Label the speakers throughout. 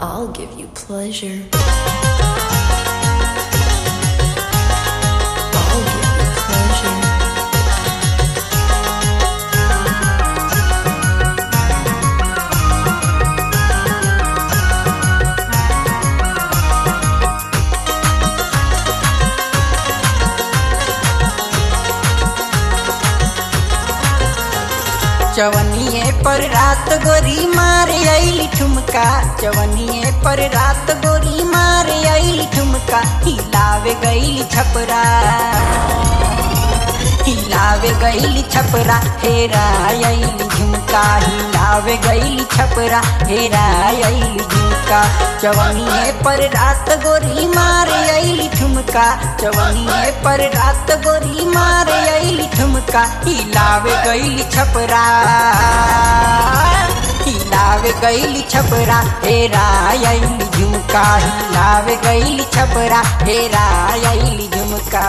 Speaker 1: I'll give you pleasure. I'll give you pleasure.
Speaker 2: चवनिए पर रात गोरी मारे आइली ठुमका चवनिए पर रात गोरी मारे आइली ठुमका हिलावे गईली छपरा हिलावे गईली छपरा हेरा आइली झुमका हिलावे गईली छपरा हेरा आइली झुमका चवनिए पर रात गोरी मारे आइली ठुमका चवनिए पर रात गोरी मारे आइली ठुमका हिलावे गईली छपरा हिलावे गईली छपरा हेरा आइली झुमका हिलावे गईली छपरा हेरा आइली झुमका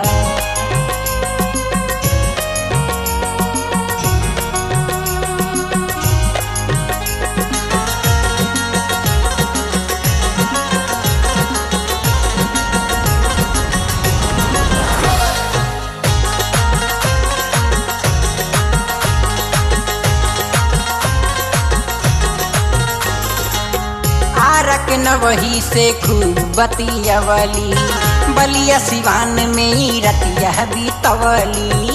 Speaker 2: आरक न वही से खूब बतियवली बलिया सिवान में ही रतिया बीतवली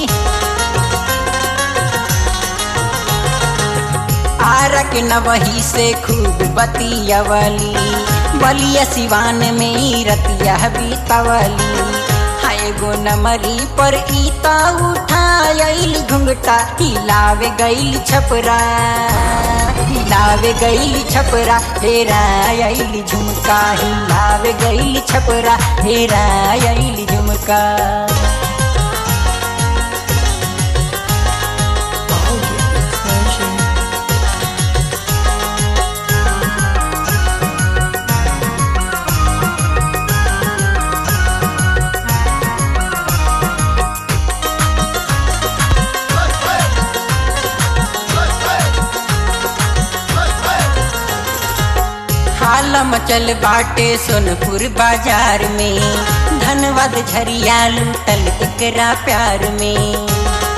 Speaker 2: आरक न वही से खूब बतियवली बलिया सिवान में ही रतिया बीतवली हाय गो नमरी पर ईता उठाइल घुंघटा हिलावे गईल छपरा हिलावे गईली छपरा हेरा आइली झुमका हिलावे गईली छपरा हेरा आइली झुमका
Speaker 1: I'll give you pleasure.
Speaker 2: हालम चल बाटे सोनपुर बाजार में धनबाद झरिया लूटल एकरा प्यार में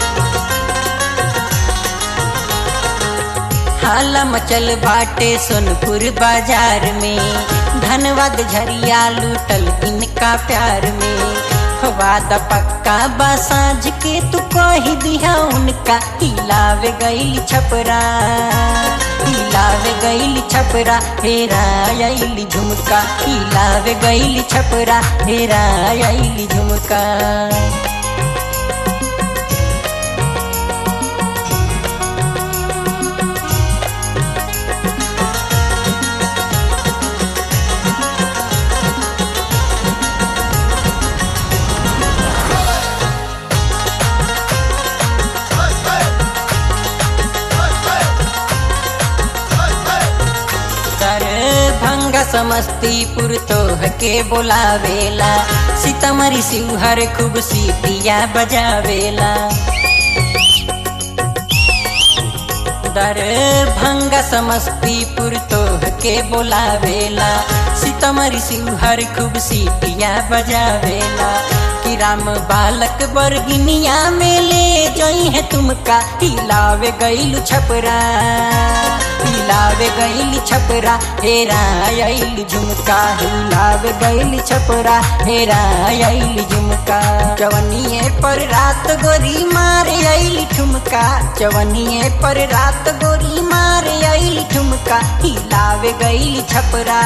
Speaker 2: हालम चल बाटे सोनपुर बाजार में धनबाद झरिया लूटल इनका प्यार में वादा पक्का बासाज के तू कही दिया उनका हिलावे गईल छपरा हिलावे गईल छपरा हेरा आइली झुमका हिलावे गईल छपरा हेरा आइली झुमका तर भंगा समस्तीपुर तोह के बोलावेला सीतामढ़ी शिवहर खूब सीतिया बजावेला दर भंगा समस्तीपुर तोह के बोलावेला सीतामढ़ी शिवहर खूब सीतिया बजावेला कि राम बालक बरगिनिया में ले जई है तुमका हिलावे गईल छपरा हिलावे गईल छपरा हेरा आइल झुमका हिलावे गईल छपरा हेरा आइल झुमका चवनिए पर रात गोरी मारे आइल ठुमका चवनिए पर रात गोरी मारे आइल ठुमका हिलावे गईल छपरा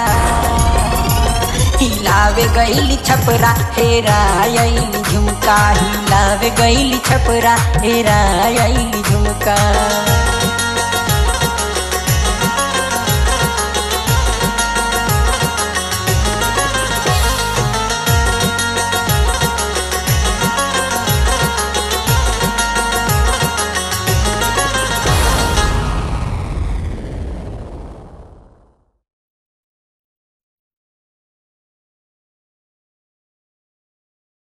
Speaker 2: हिलावे गईल छपरा हेरा आइल झुमका हिलावे गईल छपरा हेरा आइल झुमका